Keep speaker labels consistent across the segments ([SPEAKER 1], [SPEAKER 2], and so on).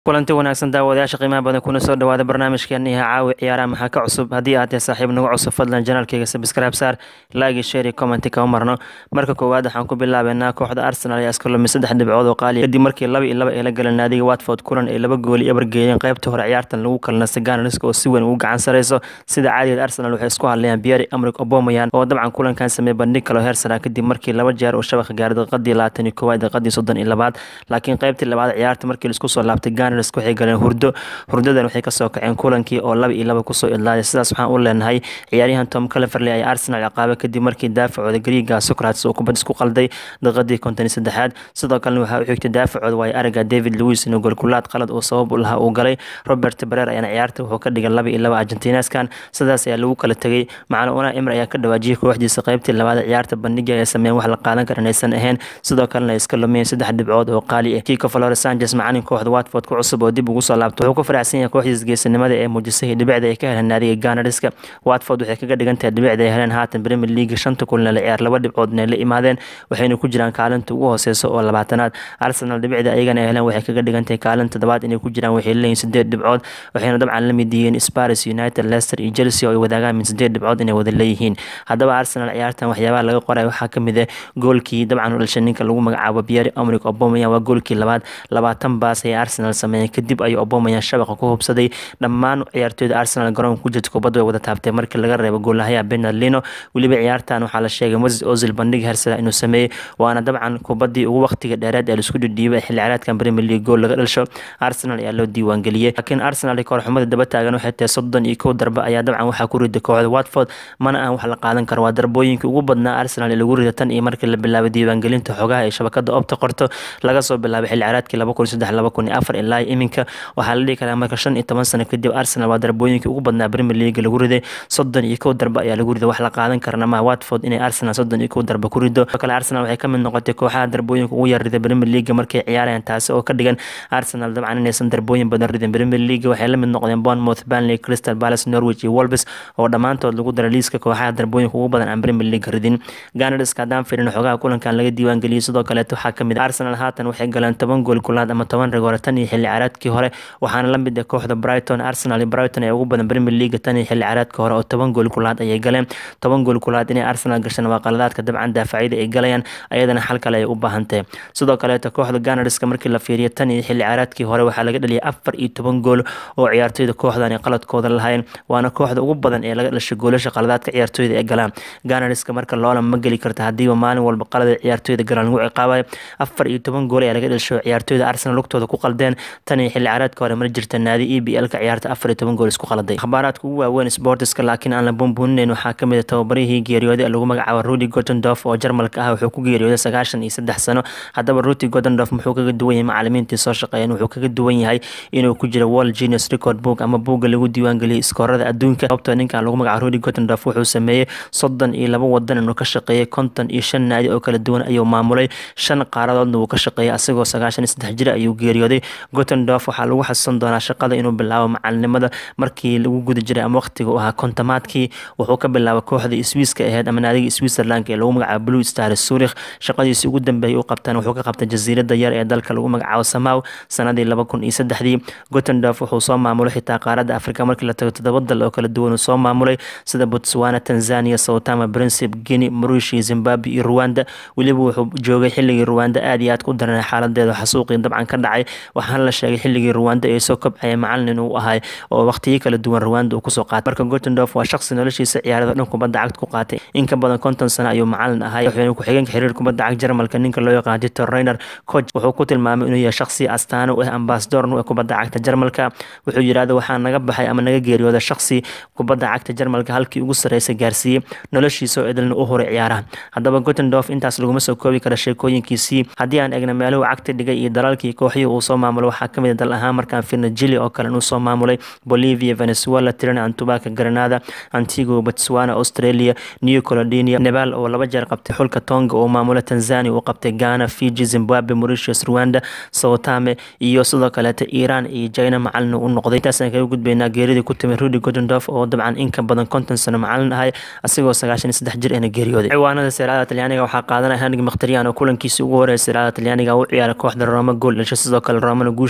[SPEAKER 1] kulanti wanaagsan daawadayaasha qiimaha badan kuna soo dhawaada barnaamijkeeni ha caawi ciyaaraha maxaa ka cusub haddii aad tahay saaxiib nagu cusub fadlan janaalkayga sabscribe saar laagi share commenti kama marno marka koowaad waxaan ku bilaabeynaa kooxda arsenal ayaa iska lumay saddex dhibcood oo qaaliya kadib markii laba iyo laba ay la galeen naadiga watford kulan ay laba gooli ebar geeyeen qaybta hore ciyaartan lagu kalnastay ganariska oo si weyn ugu gacan sareyso sida caadigeed arsenal waxay isku hadlayaan biyari amrik obomayan oo dabcan kulankan sameeyey bandhig kaloo heer sara kadib markii laba jeer uu shabaqa gaaray daqiiqadii labaatan iyo koowaad daqiiqadii soddon iyo labaad laakiin qaybtii labaad ciyaarta markii laisku soo laabtay ganars waxay galeen hurdo hurdadan waxay kasoo kaceen kulankii oo laba iyo laba kusoo idlaaday sidaas waxaan u leenahay ciyaaryahan tom cleverley ayaa arsenal ciqaabay kadib markii daafacooda griiga socrates uu kubad isku qalday daqiiqadii konton iyo saddexaad sidoo kalena waxaa u xigtay daafacooda waayo araga david lewis inuu golkulaad qalad uu sabab u lahaa uu galay robert barer ayaana ciyaarta wuxuu ka dhigay laba iyo laba argentineskan sidaas ayaa lagu kala tegay macalin una imr ayaa ka dhawaajiyay kooxdiisa qaybtii labaad ciyaarta bandhiga ay sameeyeen wax la qaadan kara inaysan ahayn sidoo kalena ay iska lumiyeen saddex dhibcood oo qaali ah kiko flore sanchez macalin kooxda watford ku cusub oo dib ugu soo laabto wuxuu ku faraxsan yahay kooxdiisa geesinimada ee muujisay dhibicda ay ka heleen naadiga ganariska watford waxay kaga dhigan tahay dhibicda ay heleen haatan premier league shanta kulna la ciyaar laba dhibcood inay la imaadeen waxayna ku jiraan kaalinta ugu hooseysa oo labaatanaad arsenal dhibicda ayagana ay heleen waxay kaga dhigan tahay kaalinta todobaad inay ku jiraan waxay leeyihin sideed dhibcood waxayna dabcan la mid yihiin sparis united leicester iyo chelsea oo ay wadaagaan min sideed dhibcood inay wada leeyihiin haddaba arsenal ciyaartan waxyaabaha laga qoray waxaa kamid ah goolkii dabcan u dhashay ninka lagu magacaabo biyari omrik obomayan waa goolkii labaad labaatan baas ay arsenal sameeyeen kadib ayuu obomayan shabaqa ku hubsaday dhammaan ciyaartooyda arsenal garoonka ku jirta kubadda way wada taabtay markii laga reebo goolahayaa benardlino weliba ciyaartan waxaa la sheegay moses ozil bandhig hersada inuu sameeyey waana dabcan kubaddii ugu waqtiga dheereed ee laisku dhidhiibay xilli ciyaareedkan premier league gool laga dhasho arsenal ayaa loo diiwaangeliyey laakiin arsenal kooxxumada daba taagan waxay tahay soddon iyo kow darbe ayaa dabcan waxaa ku riday kooxda watford mana aan wax la qaadan karo waa darbooyinkii ugu badnaa arsenal ee lagu rida tan iyo markii la bilaabay diiwaangelinta xogaha ee shabakada opta qorto laga soo bilaabay xilli ciyaareedkii laba kun saddex laba kun iyo afar ilaa iminka waxaa la dhihi karaa marka shan iyo toban sano kadib arsenal waa darbooyinkii ugu badnaa premier league lagu riday soddon iyo kow darbe ayaa lagu riday wax la qaadan karana ma watford inay arsenal soddon iyo kow darbe ku rido sidoo kale arsenal waxay ka mid noqotay kooxaha darbooyinka ugu yar riday premier league markay ciyaarayaan taasi oo ka dhigan arsenal dabcan inaysan darbooyin badan ridin premier league waxay la mid noqdeen bournemouth burnley crystal palace norwich iyo wolves oo dhammaantood lagu daray liiska kooxaha darbooyinka ugu badan aan premier league ridin ganarska haddaan firin xogaha kulankan laga diiwaangeliyey sidoo kaleeto waxaa kamid arsenal haatan waxay galeen toban gool kulaad ama toban rigoore tan iyo xilli ciyaareedkii hore waxaana la mid ah kooxda brighton arsenal iyo brighton ee ugu badan premier league tan iyo xilli ciyaareedka hore oo toban gool kulaad ayay galeen toban gool kulaad inay arsenal gashaan waa qaladaadka dabcan daafacyada ay galayaan ayadana xal kale ay u baahantahay sidoo kaleeto kooxda ganarska markii la fiiriyo tan iyo xilli ciyaareedkii hore waxaa laga dhaliyay afar iyo toban gool oo ciyaartooyda kooxdan ay qaladkooda lahayn waana kooxda ugu badan ee laga dhashay goolasha qaladaadka ciyaartooyda ee galaan ganarska marka loola ma geli karta hadiiba maalin walba qalada ciyaartooyda galaan lagu ciqaabayo afar iyo toban gool ayaa laga dhashay ciyaartooyda arsenal lugtooda ku qaldeen tan iyo xilli ciyaareedka hore mar jirta naadi e b l-ka ciyaarta afar iyo toban gool isku qaladay akhbaaraadka ugu waaweyn sportiska laakiin aan la buunbuuninayn waxaa kamid ah tababarihii geeriyooday lagu magacaabo rudi gotendorf oo jarmalka ah wuxuu ku geeriyooday sagaashan iyo saddex sano haddaba ruti gotendorf muxuu kaga duwan yahay macalimiintii soo shaqeeyeen wuxuu kaga duwan yahay inuu ku jiro world genius record book ama buugga lagu diiwaangeliyay iskoorada adduunka sababtoo ninkan lagu magacaabo rudi gotendorf wuxuu sameeyey soddon iyo laba wadan inuu ka shaqeeyey konton iyo shan naadi oo kala duwan ayuu maamulay shan qaaradoodna wuu ka shaqeeyey asagoo sagaashan iyo saddex jir ayuu geeriyooday gotendorf waxaa lagu xasuusan doonaa shaqada inuu bilaabo macalinimada markii lagu guda jiray ama waqtiga u ahaa kontomaadkii wuxuu ka bilaabay kooxda swiiska aheyd ama naadiga switzerland ee lagu magacaabo blue star zurich shaqadiisii ugu dambeeyay u qabtaan wuxuu ka qabtay jasiirada yar ee dalka lagu magacaabo samaw sanadii laba kun iyo saddexdii gotendorf wuxuu soo maamulay xitaa qaaradda afrika markii la tago toddoba dal oo kala duwan uu soo maamulay sida botswana tanzania sowtama principe guinea marushi zimbabwe iyo rwanda weliba wuxuu joogay xilligii rwanda aad iyo aad ku daranay xaaladeeda xasuuqii dabcan ka dhacay waxaana la sheegay xilligii rwanda ay soo kobcaya macalin uu ahay oo waqtiyo kala duwan rwanda uu kusoo qaatay marka gotendorf waa shaqsi noloshiisa ciyaarada dhan kubadda cagta ku qaatay in ka badan konton sano ayuu macalin ahay wuxuuna ku-xigeenka xiriir kubadda cagta jarmalka ninka loo yaqaan dictor reiner coach wuxuu ku tilmaamay inuu yahay shaqsi astaano u ah ambasador u ah kubadda cagta jarmalka wuxuu yidhahda waxaa naga baxay ama naga geeriyooda shaqsi kubadda cagta jarmalka halkii ugu sarreysay gaarsiiyey noloshiisa oo idilna u horay ciyaaraha haddaba gotendorf intaas laguma soo koobi kara sheekooyinkiisii haddii aan egna meeluhu cagta dhigay iyo dalalkii kooxihii uu soo maamulo waxaa kamid a dal ahaan markaan firna jili oo kale inuu soo maamulay bolivia venezuela tirana antubaka granada antigo botswana australia new colodinia nebal oo laba jeer qabtay xulka tonga oo maamula tanzania uu qabtay ghana fiji zimbabwe mauritius rwanda sowtame iyo sidoo kaleeta iran iyo china macalin u noqday intaasaan kaga gudbaynaa geeridii ku timid rudi gotendorf oo dabcan in ka badan konton sano macalin ahay asigoo sagaashan iyo saddex jir eena geeriyooday ciwaanada seeraada talyaaniga waxaa qaadanaya hanig makhtariyan oo kulankiisii ugu horeeya seeraada talyaaniga u ciyaaray kooxda roma gool dhashay sidoo kale romana guusha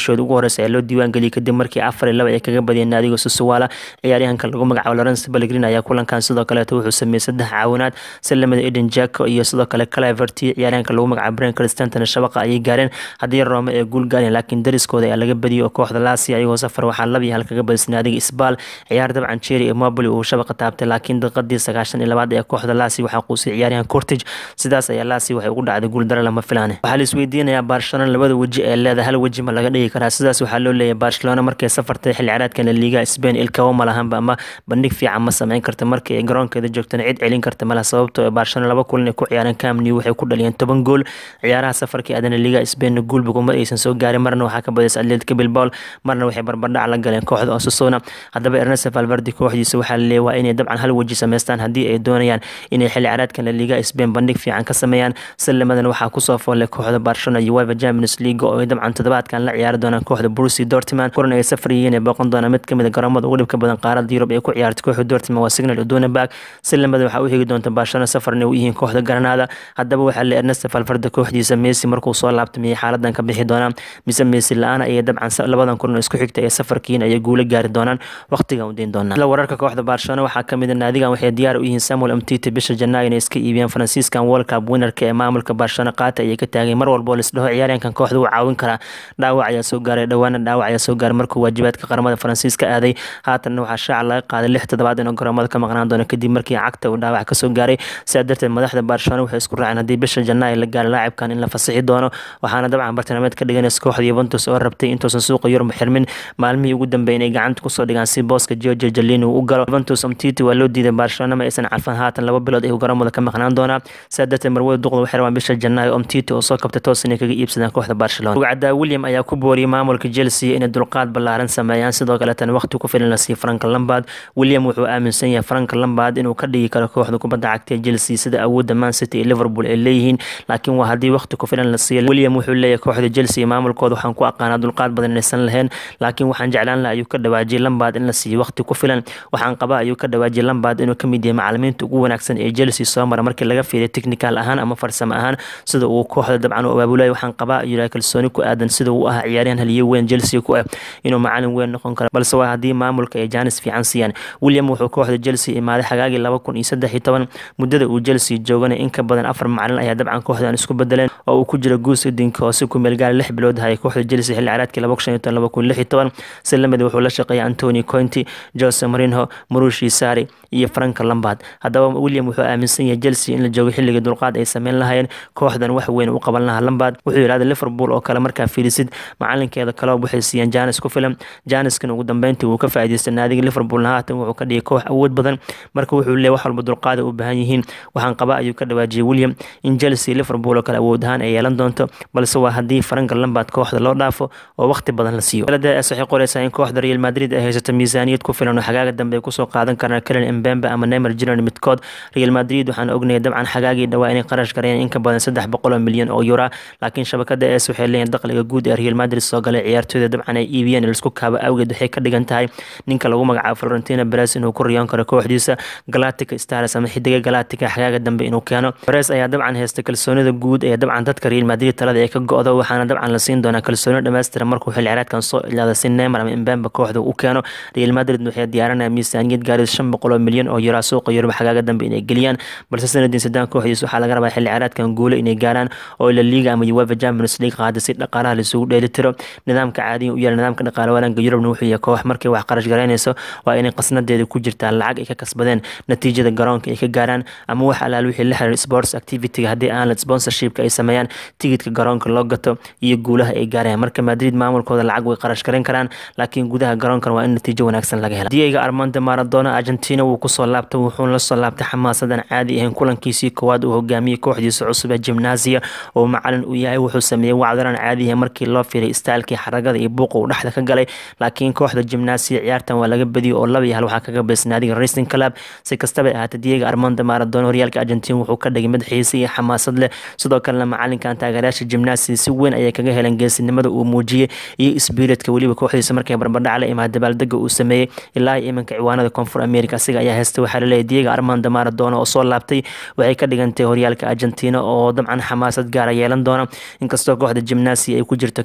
[SPEAKER 1] guushooda ugu horeysa ee loo diiwaangeliyay kadib markii afar iyo laba ay kaga badiyeen naadiga susuwaala ciyaaryahanka lagu magacaabo lawrence pellegrin ayaa kulankan sidoo kaleeto wuxuu sameeyey saddex caawinaad salamada eden jacko iyo sidoo kale cleverty ciyaaryahanka lagu magacaabo bren cristantana shabaqa ayay gaareen haddii rome ee guul gaareen laakiin dariskooda ayaa laga badiyay oo kooxda laasi ayagoo safar waxaa laba iyo hal kaga badisay naadiga isbaal ciyaar dabcan jeri iyo mobili uu shabaqa taabtay laakiin daqiiqadii sagaashan iyo labaad ee kooxda laasi waxaa quusay ciyaaryahan cortage sidaas ayaa laasi waxay ugu dhacday guuldaro lama filaane waxaa la isweydiinayaa barcelona labada weji ee leeda hal weji ma laga dhigi karaa sidaas waxaa loo leeyahay barcelona markay safartay xilli ciyaareedkan liiga spain ilkawo ma lahanba ama bandhig fiican ma sameyn karta markii ay garoonkeeda joogtana cid celin karta malaha sababtoo ee barcelona laba kulan ay ku ciyaareen camnew waxay ku dhaliyeen toban gool ciyaaraha safarkii aadana liiga spain guulba kuma aysan soo gaarin marna waxaa ka badisay atletica bilbao marna waxay barbardhac la galeen kooxda osasona haddaba ernest valverde kooxdiisa waxaa la leeyahay waa inay dabcan hal weji sameystaan haddii ay doonayaan inay xilli ciyaareedkan la liiga spain bandhig fiican ka sameeyaan salamadan waxaa kusoo foolay kooxda barcelona iyo uefa champions league oo ay dabcan toddobaadkan la ciyaari doonaan kooxda brusi dortmund kulan ay safar yihiin ay booqan doonaan mid kamid a garoomada ugu dhibka badan qaarada yurub ay ku ciyaartay kooxda dortmund waa signal iduna salamadan waxaa u higi doonta barcelona safarna u yihiin kooxda granada haddaba waxaa le ernest valverde kooxdiisa messi markuu soo laabtay miyay xaaladan ka bixi doonaan mise messi la-aan ayay dabcan labadan kulan isku xigta ee safarkiin ayay guulo gaari doonaan waqtigan u deyn doonaan wararka kooxda barcelona waxaa kamid a naadigan waxay diyaar u yihiin samuel amtiti bisha janaayo inay iska iibiyaan faransiiskan world cup winnerka ee maamulka barcelona qaata ayay ka taagay mar walbo lisdhaho ciyaaryahankan kooxda uu caawin karaa dhaawac ayaa soo gaaray dhowaana dhaawac ayaa soo gaaray markuu waajibaadka qaramada faransiiska aaday haatanna waxaa shaaca laga qaaday lix toddobaad inuu garoomada ka maqnaan doono kadib markii cagta uu dhaawac kasoo gaaray sidaa darteed madaxda barcelona waxay isku raaceen haddii bisha janaayo la gaaro laacibkan in la fasixi doono waxaana dabcan bartilmaameed ka dhiganaysa kooxda yuventus oo rabtay intuusan suuqa yurub xirmin maalmihii ugu dambeeyay inay gacanta kusoo dhigaan si booska georgia jalini uu u galo yuventus umtiti waa loo diiday barcelona ma aysan carfan haatan laba bilood ay garoomada ka maqnaan doonaa sidaa darteed marwada duqda waxay rabaan bisha janaayo umtiti oo soo kabtay toos inay kaga iibsadaan kooxda barcelona rugcadaa william ayaa ku booriyay maamulka chelsea inay dulqaad ballaaran sameeyaan sidoo kaleetana waqti ku filan la siiyo franka lambard william wuxuu aaminsan yahay franka lambard inuu ka dhigi karo kooxda kubadda cagta ee chelsea sida awoodda man city iyo liverpool ay leeyihiin laakiin waa haddii waqti ku filan la siiyo william wuxuu leeyahay kooxda chelsea maamulkooda waxaan ku aqaanaa dulqaad badan inaysan lahayn laakiin waxaan jeclaan laha ayuu ka dhawaajiyay lambard in la siiyo waqti ku filan waxaan qabaa ayuu ka dhawaajiyay lambard inuu kamid yahay macalimiinta ugu wanaagsan ee chelsea soo mara markii laga fiiriyo technical ahaan ama farsamo ahaan sida uu kooxda dabcan u abaabulayo waxaan qabaa ayuu yahay kalsooni ku aadan sida uu ahaa ciyaaryahan haliyo weyn chelsea ku ah inuu macalin weyn noqon karo balse waa haddii maamulka ay jaanis fiican siiyaan william wuxuu kooxda chelsea imaaday xagaagii laba kun iyo saddex iyo toban muddada uu chelsea joogana in ka badan afar macalin ayaa dabcan kooxdan isku bedeleen oo uu ku jira guus idinka oo si ku meel gaara lix bilood hayay kooxda chelsea xilli ciyaareedkii laba kun shan iyo toban laba kun lix iyo toban si lamid wuxuu la shaqeeyay antoni cointi jose marinho marushi sari iyo franka lambard haddaba william wuxuu aaminsan yahay chelsea in la joogo xilligii dulqaad ay sameyn lahayeen kooxdan wax weyn u qaban lahaa lambard wuxuu yidhahda liverpool oo kale markaa fiirisid macalinkeeda kaloob waxay siiyeen janis ku filan janiskan ugu dambeyntii wuu ka faa'iidaystay naadiga liverpoolna haatan wuxuu ka dhigay koox awood badan marka wuxuu leeyahy wax walba dulqaada u baahan yihiin waxaan qabaa ayuu ka dhawaajiyay william in chelsea liverpool oo kale awood ahaan ay yeelan doonto balse waa haddii franka lambard kooxda loo dhaafo oo waqti badan la siiyo daladaas waxay qoraysaa in kooxda real madrid ay haysato miisaaniyad ku filan oo xagaaga dambe ay kusoo qaadan karaan kalen embembe ama neymar junior midkood real madrid waxaan ognayay dabcan xagaagii dhawaa inay qarash gareeyeen in ka badan saddex boqol oo milyan oo yura laakiin shabakada es waxay leeyihin dakhliga guud ee real madrid soo galay ciyaartooyda dabcan ay iibiyeen laisku kaabo awgeed waxay ka dhigan tahay ninka lagu magacaabo florentina beres inuu ku riyoon karo kooxdiisa galatica stars ama xidiga galatica xagaaga dambe inuu keeno beres ayaa dabcan haysta kalsoonida guud ee dabcan dadka real madrid talada ay ka go-do waxaana dabcan la siin doonaa kalsooni dhammaystiran markuu xilli ciyaareedkan soo ilaada si neymar ama imbembe kooxda u keeno real madrid waxay diyaarinaya miisaaniyad gaaris shan boqol oo milyan oo yura suuqa yurub xagaaga dambe inay geliyaan balse sanadiin sadaan kooxdiis waxaa laga rabaa xilli ciyaareedkan guulo inay gaaraan oo la liiga ama uefa champions league qaada si dhaqaalaha laisugu dheeli tiro nidaamka caadiga u yaala nidaamka dhaqaale wanaanka yurubna wuxuu yahay koox markay wax qarash garaynayso waa inay qasnadeeda ku jirtaa lacag ay ka kasbadeen natiijada garoonka ay ka gaaraan ama wax alaal wixii la xiriir sports activityga haddii aanla sponsorshipka ay sameeyaan tigidka garoonka loo gato iyo guulaha ay gaarayaan marka madrid maamulkooda lacag way qarash garan karaan laakiin gudaha garoonkan waa in natiijo wanaagsan laga hela diego armando maradona argentina wuu kusoo laabtay wuxuuna lasoo laabtay xamaasadan caadi ahayn kulankiisii koowaad uu hogaamiyey kooxdiisa cusub ee gimnasia oo macalin uu yahay wuxuu sameeyey wacdaran caadi ahayn markii loo firay istaalkii xaragada iyo buuqa uu dhexda ka galay laakiin kooxda gimnasia ciyaartan waa laga badiyey oo laba iyo hal waxaa kaga baysay naadiga racing club si kastaba ahaatay diego armando maradona horyaalka argentina wuxuu ka dhigay mid xiise iyo xamaasad leh sidoo kalena macalinkan taageerayaasha gimnasia si weyn ayay kaga heleen geesinimada uu muujiyey iyo sbiritka weliba kooxdiisa markay barbardhac la imaada dabaaldega uu sameeyey ilaa iyo iminka ciwaanada koonfur america asiga ayaa heystay waxaa laleeyahy diego armando maradona oo soo laabtay waxay ka dhigantay horyaalka argentina oo dabcan xamaasad gaara yeelan doona inkastoo kooxda gimnasia ay ku jirto kaalimaha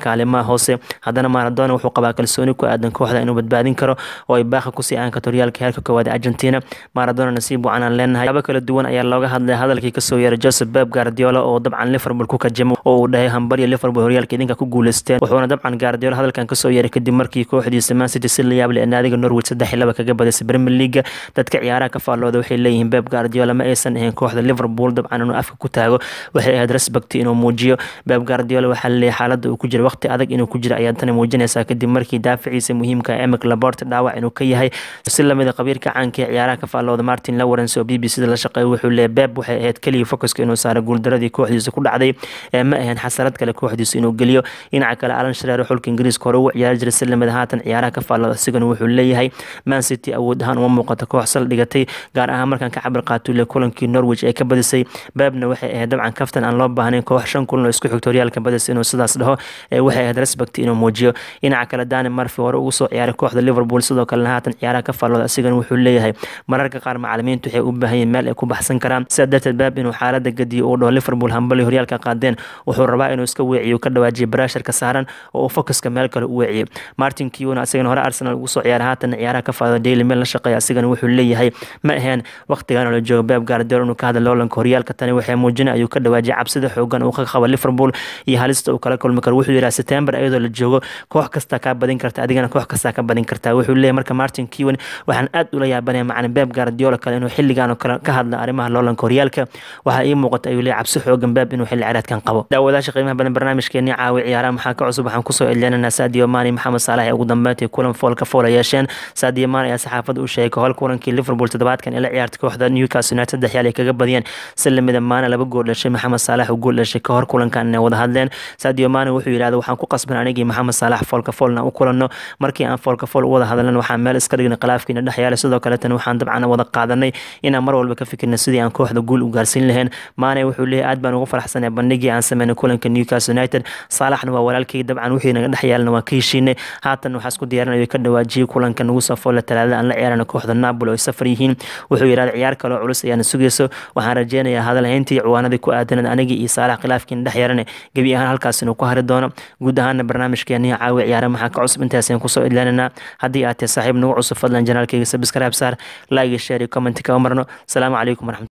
[SPEAKER 1] hoose haddana maradona wuxuu qabaa kalsooni ku aadan kooxda inuu badbaadin karo oo ay baaqi kusii aan karto horyaalka heerka koowaad argentina maradona nasiib wacan aan leenahay laba kala duwan ayaa looga hadlay hadalkii kasoo yeeray joseph beb guardiola oo dabcan liverpool ku kajamo oo uu dhahay hambaryo liverpool horyaalka idinka ku guuleysteen wuxuuna dabcan guardiola hadalkan kasoo yeeray kadib markii kooxdiisa man city si la yaab leh naadiga norwich saddex iyo laba kaga badisay premier league dadka ciyaaraha ka faallooda waxay leeyihiin beb guardiola ma aysan ahayn kooxda liverpool dabcan inuu afka ku taago waxay ahayd respect inuu muujiyo beb guardiola waxaa laleeyahay xaaladda uu ku jira waqti adag inuu ku jira ayaa tani muujinaysaa kadib markii daaficiisa muhiimka emic labort dhaawac inuu ka yahay si lamida qabiirka caanka ee ciyaaraha ka faallooda martin lawrence oo b b c da la shaqeeya wuxuu leeyahay beb waxay ahayd keliya focuska inuu saaro guuldaradii kooxdiisa ku dhacday ee ma ahayn xasarad kale kooxdiisa inuu geliyo dhinaca kale alan shareer xulka ingiriiska hore ugu ciyaari jiray si lamida haatan ciyaaraha ka faallooda isigana wuxuu leeyahay man city awood ahaan uma muuqato koox sal dhigatay gaar ahaan markaan ka cabir qaatule kulankii norwich ee ka badisay bebna waxay ahayd dabcan kaftan aan loo baahnayn koox shan kulan oo isku xigto horyaalka badisay inuu sidaas dhaho ee waxay ahayd respect inuu muujiyo dhinaca kale dani marfi hore ugu soo ciyaaray kooxda liverpool sidoo kalena haatan ciyaaraha ka faallooda asigana wuxuu leeyahay mararka qaar macalimiintu waxay u baahan yihiin meel ay ku baxsan karaan sidaa darteed beb inuu xaalada gadiyo uu dhaho liverpool hambali horyaalka qaadeen wuxuu rabaa inuu iska weeciyo ka dhawaajiyo barasharka saaran oo uu focuska meel kale u weeciyo martin kiuna asigana hore arsenal ugu soo ciyaaray haatan ciyaaraha ka faallooda daily mail la shaqeeya asigana wuxuu leeyahay ma aheen waqtigan la joogo beb guardiola inuu ka hadla loolanka horyaalka tani waxay muujina ayuu ka dhawaajiyay cabsida xoogan uu ka qabo liverpool iyo halista uu kala kulmi karo wuxuu yidhaha september iyadoo la joogo koox kastaa kaa badin karta adigana koox kastaa ka badin kartaa wuxuu leeyahay marka martin kiwan waxaan aad ula yaabanaya macalin beb guardiola kale inuu xilligan oo kale ka hadla arrimaha loolanka horyaalka waxaa ii muuqata ayuu leeyahay cabsi xoogan beb inuu xilli ciyaareedkan qabo daawadaasha qiimaha badan barnaamijkeeni caawi ciyaaraha maxaa ka cusub waxaan kusoo elinaynaa sadio mani maxamed saalax ee ugu dambeyntii kulan foolka foola yeesheen sadio mani ayaa saxaafadda u sheegay hol kulankii liverpool toddobaadkan ee la ciyaartay kooxda newcastle united saddex yaal ay kaga badiyeen si lamida maana laba gool dhashay maxamed saalax uu gool dhashay ka hor kulankan inay wada hadleen sadio mani wuxuu yidhahda waxaan ku qasban anigii maxamed saalax foolka foolna u kulanno markii aan foolka fool u wada hadalnan waxaan meel iska dhignay khilaafkiina dhex yaalay sidoo kaleetana waxaan dabcan wada qaadanay inaan mar walba ka fikirna sidii aan kooxda guul u gaarsiin lahayn maane wuxuu leeyahay aad baan ugu faraxsanay bandhigii aan sameynay kulanka newcastle united saalaxna waa walaalkay dabcan wixii naga dhex yaalna waa ka heshiinay haatan waxaa isku diyaarinaya ka dhawaajiyey kulanka nagu soo foolla talaadada aan la ciyaarana kooxda napoli oo ay safar yihiin wuxuu yidhahda ciyaar kaloo culus ayaana sugayso waxaan rajeynayaa hadalhayntii ciwaanadii ku aadanad anigii iyo saalax khilaafkiina dhex yarane gebi ahaan halkaas inuu ku hari doono guud ahaana barnaamijkeeni caawi ciyaara maxaa ka cusub intaasaan kusoo idlaananaa haddii aad tahay saaxiib nagu cusub fadlan janaalkayga sabscribe saar like iyo share iyo comment ka marno asalaamu calaykum waraxmat